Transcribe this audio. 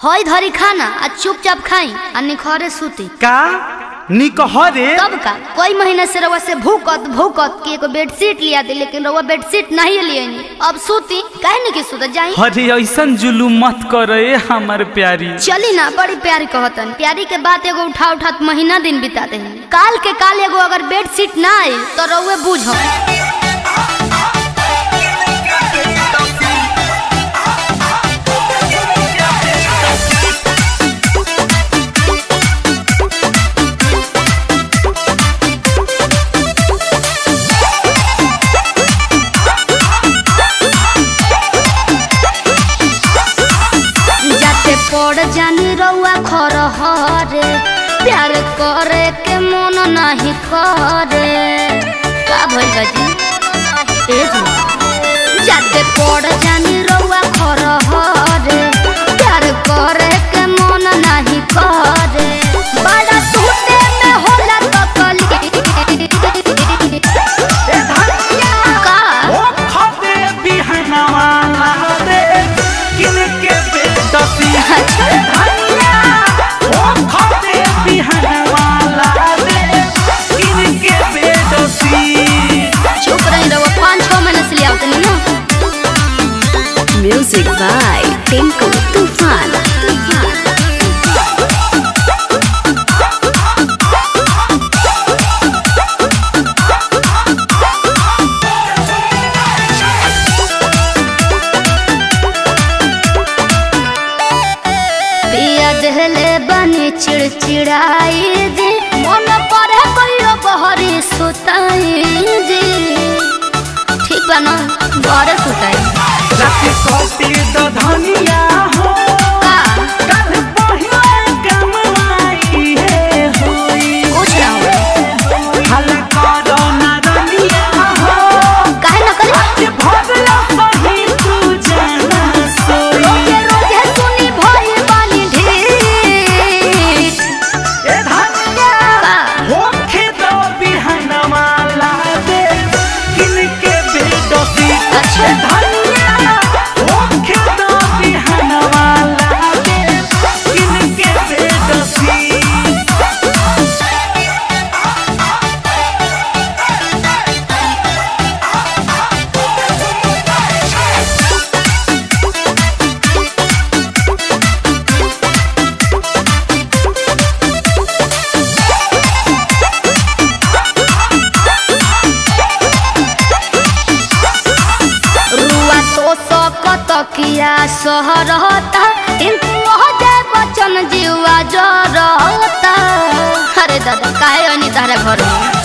हई धरी खाना आ चुपचाप खाई आ निखरे सूती का निकहरे तब का कई महीना से रउआ से भूकत भूकत कि एगो बेडशीट लिया दे लेकिन रउआ बेडशीट नहीं लिए अब सूती काहे नहीं कि सूत जाई हरे ऐसन जुलूम मत करे हमर प्यारी चली ना बड़ी प्यारी कहतन प्यारी के बात एगो उठा उठा महीना दिन बिताते हैं काल के काल एगो अगर बेडशीट ना आई तो रउए बूझो जाते पड़ जानी रउआ खर हरे प्यार करे के मन नहीं करे का भइल बाजी ए जी जाते पड़ जानी रउआ खर हरे प्यार करे के मन नहीं करे बड़ा टूटे में होला तकलीफ का ओ खबे बिहनवा रे किनके बेदसी धनिया ओ खबे बिहनवा रे किनके बेदसी चुप रही रहो पाँच छः महीने से ले आओ तनी ना Music by Tinku Tufan. Tufan. पिया दहले बनी चिड़चिड़ाई जी मन पड़े कहियो बहरी सुताई जी ठीक बा ना घरे सुताई रात कोती द धनिया हो का कल पहिले कमाई है होई पूछ रहा हूँ हला करो ना धनिया हो काहे ना करे आज भगला सही तू जाना सोई रोजे रोजे सुनी भई बानी ढीठ ए धनिया का होखे दो बिहनवा ला दे किनके बेदसी अच्छा। ए धनिया होखे दो बिहनवा ला दे किनके बेदसी रुआ तो सकत किया सहरता किंतु हो जाए बचन जीवा जरता अरे दादा काहे अनी तारे घर में